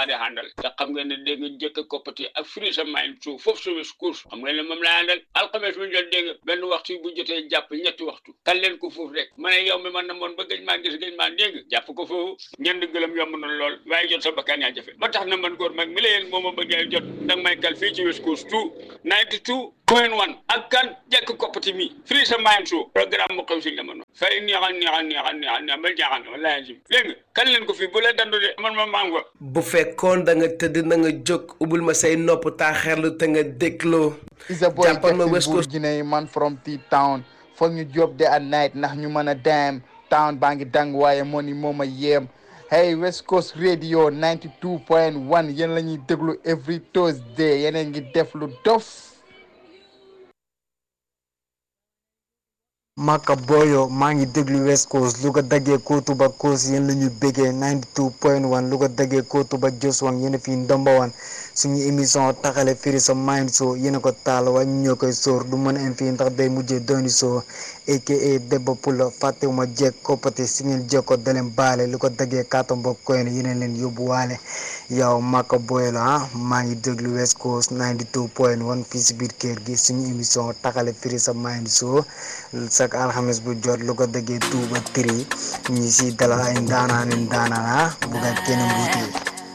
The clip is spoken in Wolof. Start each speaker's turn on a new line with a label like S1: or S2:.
S1: laa di àndal te xam ngeen ne dégg nga jëkk koppati ak firi sa mayin suuf foofu sa wis course xam ngeen ne moom laa àndal alxames bu jot dégg nga benn waxtu bu jotee jàpp ñetti waxtu kan leen ko foofu rek ma ne yow mi man na moon ba gëj maa gis gëj maa dégg jàpp ko foofu ñeent gëlëm yomb na lool waaye jot sa bakkaan yaa jafe ba tax na man góor mag mi la yéen moo ma bëggee jot danga may kal fii ci wis course tout ninety two point one ak kan jekk koppati mi firi sa mayin suuf programme mu xew si jamono fay neexal neexal neexal neexal neexal ba jaaxal wallaahi jim dégg nga kan leen ko fii bu la dandu de man ma mango
S2: bu fekkoon da nga tëdd na nga jóg ubbil ma say nopp taaxeerlu te nga dégloo
S3: It's a boy
S2: jàppal ma
S3: Jackson
S2: West
S3: Bull
S2: Coast
S3: Guinée man from T-Town foog ñu job de at night ndax ñu mën a dem town baa ngi dang waaye money moo ma yéem hey West Coast Radio 92.1 yéen la ñuy déglu every Thursday yeneen ngi def lu dof
S4: Maka Boyo maa ngi déglu West Coast lu ko daggee Kootu ba Coast yéen la ñu bëggee 92.1 lu ko daggee Kootu ba Joswan yéen a fi ndombawan suñu émission taxale firi sa mind show yéen a ko taal waaye ñu ñoo koy sóor du mën a am fii ndax day mujjee dooni soo aka Debba Pulla fàttewuma jekk koppati si ngeen jekko daleen baale lu ko daggee kàttan mbokk koy ne yeneen leen yóbbu waale yow Maka Boyo la ah maa ngi déglu West Coast 92.1 fii si biir kër gi suñu émission taxale firi sa mind show chaque alxames bu jot lu ko dëggee tuuba tri ñi si dalal ay ndaanaan ndaanaan ah bu nga kenn mbuutee